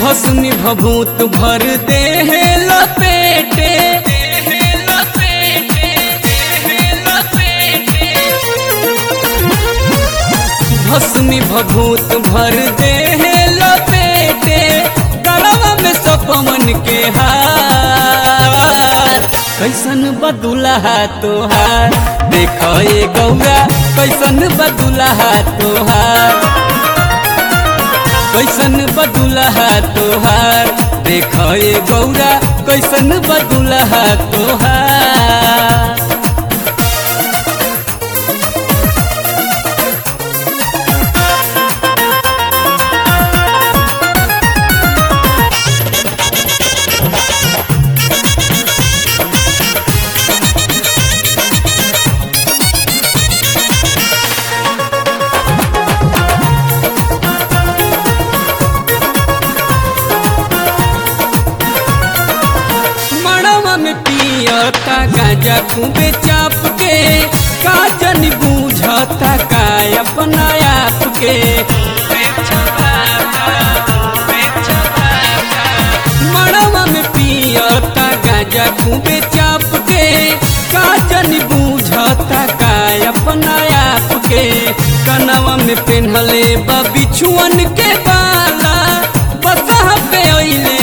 भस्मी भभूत भर दे लपेटे भस्मी भभूत भर दे लपेटे गलवा में सपमन के हार कैसन बदुलहा तोहार देख ए गौरा कैसन बदुलहा तोहार कैसन बदुलहा तोहार देख ए गौरा कैसन बदुलहा तोहार मड़वा में पियता गांजा खूबे चाप के काजन बूझता का अपना आप के मड़वा में पियता गांजा खूबे चाप के काजन बूझता का अपना आप के कनवा में पेन्हले बा बिछुअन के बाला बसह पे अइले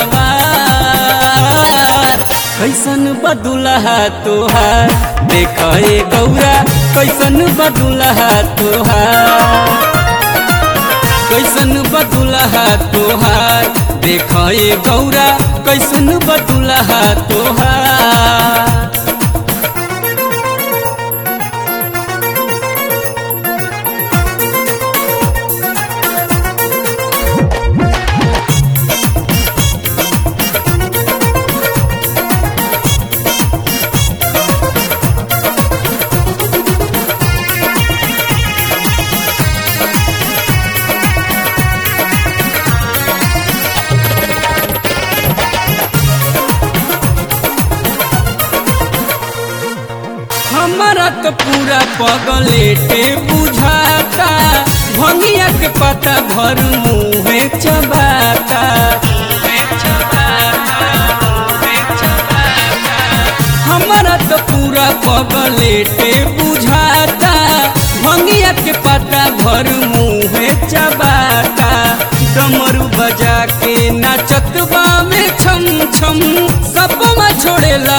सवार कैसन बदुलहा तोहार देख ए गौरा कैसन बदुलहा तोहार कैसन बदुलहा तोहार देख ए गौरा कैसन बदुलहा तोहार हमारा तो पूरा पगलेटे बुझाता भंगिया के पता भर मुँहे चबाता हमारा तो पूरा पगलेटे बुझाता भंगिया के पता भर मुँहे चबाता डमरू बजा के नाचतबा में छम छम सबमा छोड़ेला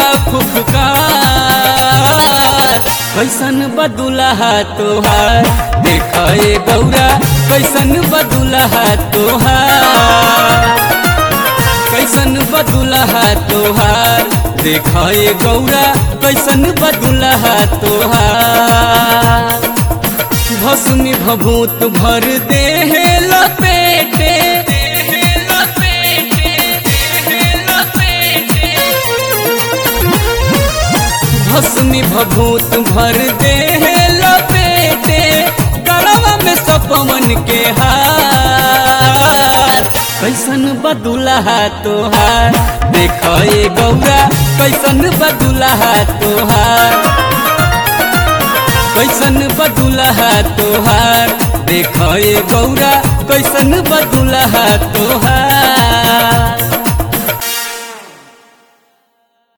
फुफकार कैसन बदुलहा तोहार देख ए गौरा कैसन बदुलहा तोहार कैसन बदुलहा तोहार देख ए गौरा कैसन बदुलहा तोहार भस्मी भभूत भर दे लपेटे भस्मी भभूत भर दे लपेटे गलवा में सपमन के हार कैसन बदुलहा तोहार देख ए गौरा कैसन बदुलहा तोहार कैसन बदुलहा तोहार देख ए गौरा कैसन बदुलहा तोहार